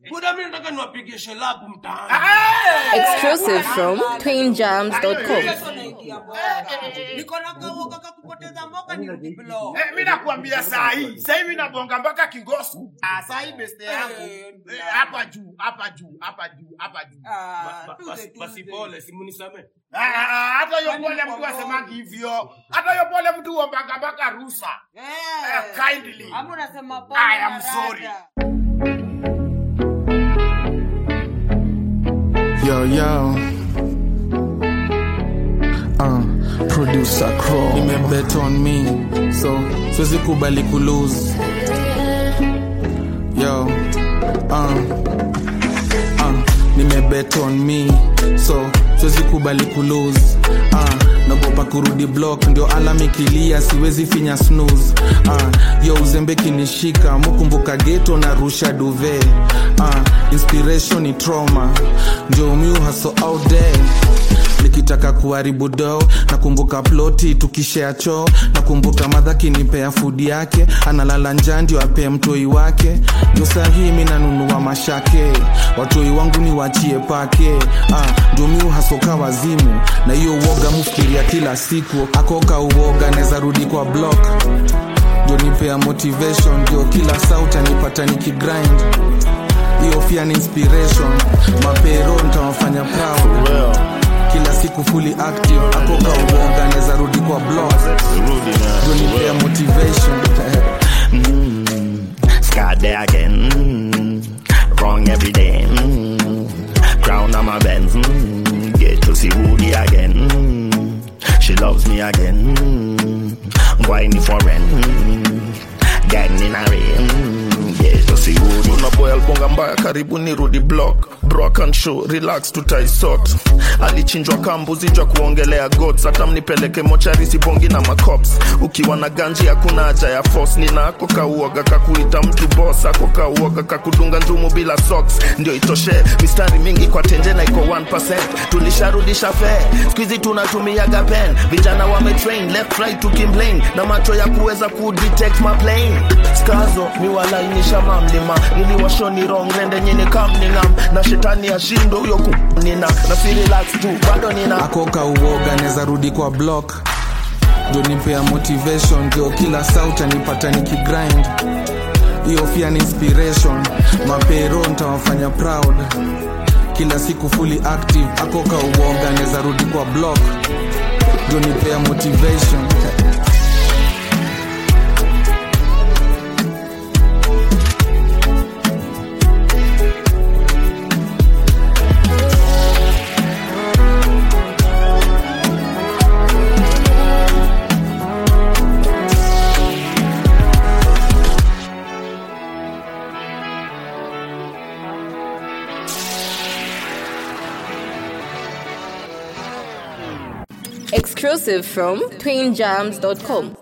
buda mi nataka niwapigie shelabu mtaani Exclusive from twinjams.com. niko na kawoga kakupoteza mboka ni blow Eh, mi nakuambia saa hii saa hii mi nabonga mpaka kingosu Ah, saa hii beste yangu Eh, hapa juu hapa juu hapa juu hapa juu Ah, Ba- tuze, basi- tuze. basi pole simunisame Ah, ah, hata hiyo pole mtu asemagi hivyo hata hiyo pole mtu uombaga mpaka rusa Eh. Eh, kindly. Ama unasema pole I am na sorry. rada. Yo, yo. Uh, producer Crow. Nimebet on me, so siwezi kubali kulose. Yo, uh, uh, nimebet on me, so siwezi kubali kulose. Uh, nagopa kurudi block ndio alam ikilia siwezi finya snooze uh, yo uzembe kinishika mukumbuka geto na rusha duve uh, inspiration ni trauma ndio miu haso out there nikitaka kuharibu do nakumbuka ploti tukishea choo nakumbuka madha kinipea fudi yake analala njaa ndio apee mtoi wake ndio sahii mi nanunua mashake watoi wangu ni wachie pake ah, ndio miu hasoka wazimu na hiyo uoga mufikiria kila siku akoka uoga naweza rudi kwa block ndio nipea motivation ndio kila sauti anipata nikigrind hiyo pia ni inspiration mapero ntawafanya proud kila siku fully active akoka uoga naweza rudi kwa block ndio nipea motivation Sky there again. Mm, wrong every day. Mm, crown on my Benz. Mm, get to see Woody again. Mm, she loves me again. Mm, whiny for rent. Mm, getting in a rain. Mm, get to see Woody. Una boy albonga mbaya karibu nirudi block Brock and show relax tutaisort alichinjwa kambuzi jwa kuongelea gods hata mnipeleke mochari sibongi na macops ukiwa na ganji hakuna haja ya force nina ako kauoga kakuita mtu boss ako kauoga kakudunga njumu bila socks ndio itoshe mistari mingi kwa tenje na iko 1% tulisharudisha fee skuizi tunatumiaga pen vijana wametrain left right tukimplain na macho ya kuweza kudetect maplane skazo miwalainisha mamlima niliwashoni wrong rende nyini kamningam na shetani ashindo huyo kunina na si relax tu bado nina akoka uoga naweza rudi kwa block ndio nipea motivation ndio kila sauti anipata nikigrind hiyo pia ni inspiration mapero ntawafanya proud kila siku fully active akoka uoga naweza rudi kwa block ndio nipea motivation Exclusive from twinjams.com.